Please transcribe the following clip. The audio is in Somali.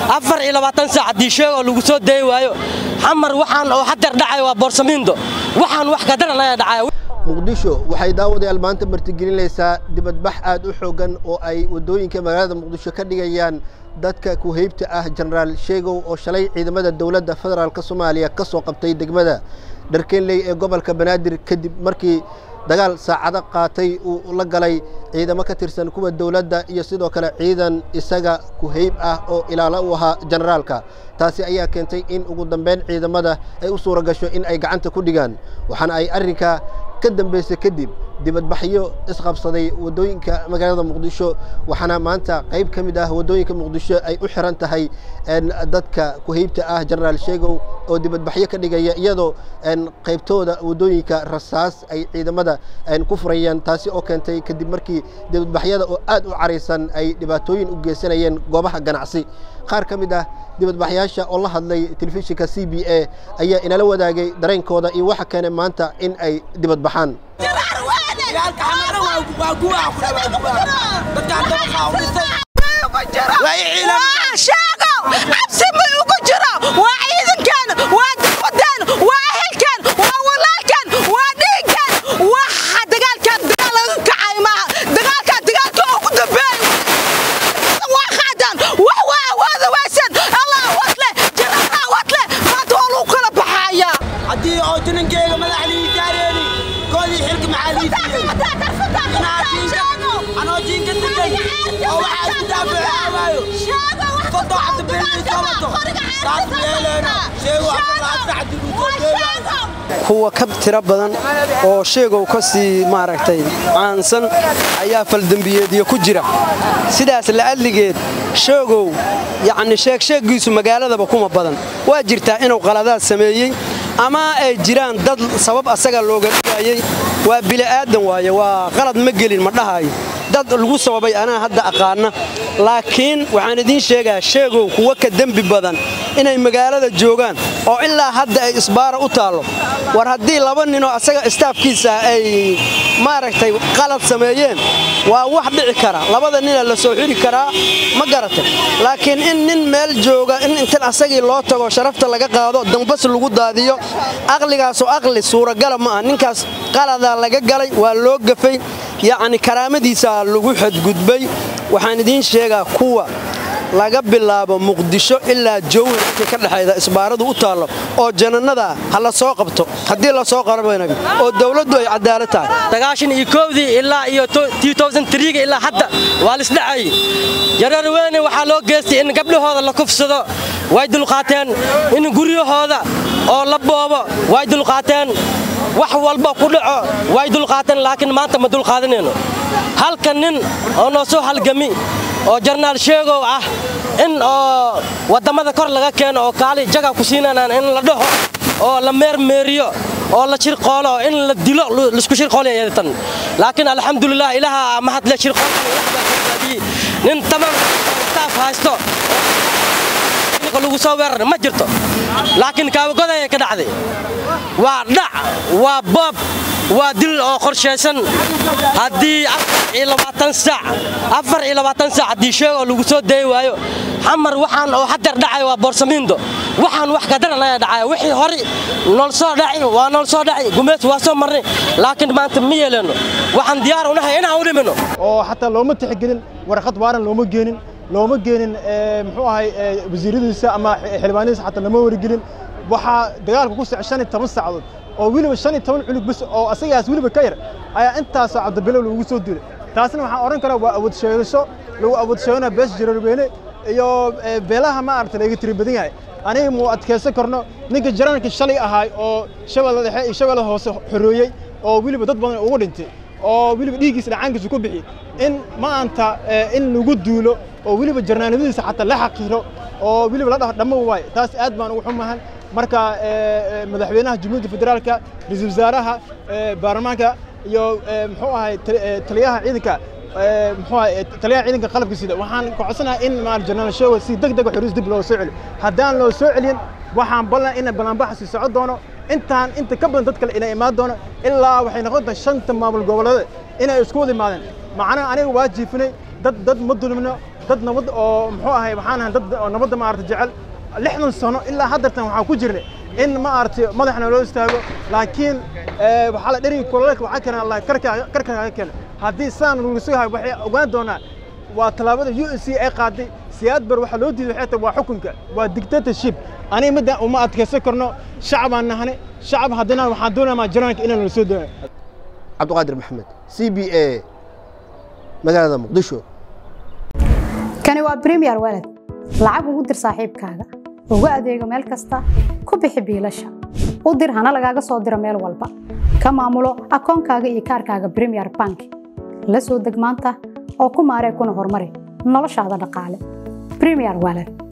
afar iyo labaatan saac haddii sheegoo lagu soo dayi waayo xamar waxaan oo hadeer dhacay waa boorsamiindo waxaan wax kadaran ayaa dhacaya muqdisho waxay daawadayaal maanta martigelinaysaa dibadbax aad u xooggan oo ay waddooyinka magaalada muqdisho ka dhigayaan dadka ku-heybta ah jenaraal sheegow oo shalay ciidamada dowladda federaalk soomaaliya ka soo qabtay degmada dharkeenley ee gobolka banaadir kadib markii dagaal saacado qaatay uu la galay ciidamo ka tirsan kuwa dowladda iyo sidoo kale ciidan isaga ku-heyb ah oo ilaalo u ahaa jenaraalka taasi ayaa keentay in ugu dambeyn ciidamada ay u suura gasho in ay gacanta ku dhigaan waxaana ay arrinka ka dambaysay kadib dibadbaxyo isqabsaday waddooyinka magaalada muqdisho waxaana maanta qayb ka mid ah waddooyinka muqdisho ay u xiran tahay dadka ku-heybta ah jenaraal sheegow oo dibadbaxyo ka dhigaya iyadoo qaybtooda waddooyinka rasaas ay ciidamada ku furayeen taasi oo keentay kadib markii dibadbaxyada oo aad u caraysan ay dhibaatooyin u geysanayeen goobaha ganacsi qaar ka mid ah dibadbaxyaasha oo la hadlay telefishinka c b a ayaa inala wadaagay dareenkooda iyo waxa keenay maanta in ay dibadbaxaan kuwa ka tiro badan oo sheegow ka sii maaragtay caansan ayaa faldembiyeedyo ku jira sidaas la'adligeed sheegow yacni sheegsheeggiisu magaaladaba kuma badan waa jirtaa inuu qaladaad sameeyey ama ay jiraan dad sabab asaga looga dhigaayey waa bili'aadan waaye waa qalad ma gelin ma dhahayo dad lagu sababay anaa hadda aqaana laakiin waxaan idiin sheegaa sheegow kuwa ka dembi badan inay magaalada joogaan oo ilaa hadda ay isbaara u taallo war haddii laba ninoo asaga istaafkiisa ay maaragtay qalad sameeyeen waa wax dhici kara labada nina la soo xiri karaa ma garata laakiin in nin meel jooga in intan asagii loo tago sharafta laga qaado dambas lagu daadiyo aqligaasu aqli suuragala ma ah ninkaas qaladaa laga galay waa loo gafay yacni karaamadiisaa lagu xadgudbay waxaan idiin sheegaa kuwa laga bilaabo muqdisho ilaa jowhar intay ka dhexayda isbaaradu u taallo oo janannada ha la soo qabto haddii la soo qarabanayo oo dawladdu ay cadaalad tahay sagaashan iyo koowdii ilaa iyo ga ilaa hadda waa lisdhacay yareer weyne waxaa loo geystay in gabdhahooda la kufsado way dulqaateen in guryahooda oo la boobo way dulqaateen wax walba ku dhaco way dulqaateen laakiin maanta ma dulqaadanayno halka nin oo noo soo halgami oo jarnaal sheegow ah in oo wadammada kor laga keeno oo kaali jaga ku siinanaan in la dhaho oo la meermeeriyo oo la shirqoolo in la dilo laisku shirqoolatan laakiin alxamdulilah ilaaha mahadle shirqoolkii nin tamam staaf haysto lagu soo weerar ma jirto laakiin kaabagodaya ka dhacday waa dhac waa boob waa dil oo qorshaysan haddii saac haddii sheegoo lagu soo dayi waayo xamar waxaan oo hadeer dhacay waa boorsamiindo waxaan wax kadaran ayaa dhacaya wixii hore nool soo dhaci waa nool soo dhaci gumeys waa soo marnay laakiin maanta ma yeelano waxaan diyaar unahay inaan u dhimino oo xataa looma tixgelin warqad waaran looma geenin looma geenin muxuu ahay wasiiradiisa ama xildhibaanadiisa xataa lama wargelin waxaa dagaalka ku socay shan iyo toban saacadood oo weliba shan iyo toban cunug bas oo asagaas weliba ka yar ayaa intaasoo cabdibilow lagu soo dilay taasna waxaan odhan karaa waa awood sheegasho lagu awood sheeganaa bees jararweyne iyo beelaha ma aragta laga tiri badan yahay aniga muu adkaysan karno ninka jaranarka shalay ahaay oo shabeella dhexe iyo shabeella hoose xoreeyey oo weliba dad badan ugu dhintay oo weliba dhiiggiisa dhacaankiisa ku bixi in maanta in lagu duulo oo weliba jarnaanimadiisa xataa la xaqiro oo weliba la dhaho dhammo waay taas aad baan ugu xumahan marka madaxweynaha jamhuuriyadda federaalka ra-iisul wasaaraha baarlamaanka iyo muxuu ahay taliyaha ciidanka muxuu ahay taliyaha ciidanka qalabka sida waxaan ka codsanahay in maal janaal show si degdeg ah xiriis dib loo soo celiyo haddaan loo soo celin waxaan ballan in ballanbaxa sii socon doono intaan inta ka badan dad kale inay imaan doono ilaa waxay noqon doontaa shanta maamul goboleed inay isku wada imaadeen macnaha aniga waa jiifinay dad dad ma dulmino dad nabad oo muxuu ahay waxaan ahay dad oo nabadda maaragtay jecel lixdan sano ilaa haddartan waxaa ku jirnay in maaragtay madaxna loo istaago laakiin waxaa la dheriga kololeedka waxaa keena allah karkaaga karkaaga keena haddii saan lagu sugahay waxay ogaan doonaa waa tallaabada u s c ay qaaday siyaad bar waxaa loo diiday waxay tahay waa xukunka waa dictatorship aniga midda uma adkaysan karno shacabaan nahane shacab haddana waxaan doonayaa jiraanka inaan la soo doono cabdiqaadir maxamed c b a magaalada muqdisho kani waa premier walad lacag ugu dir saaxiibkaaga ugu adeego meel kasta ku bixi biilasha u dir hana lagaaga soo diro meel walba ka maamulo akoonkaaga iyo kaarkaaga premier bank la soo deg maanta oo ku maaree kuna horumari noloshaada dhaqaale premier walad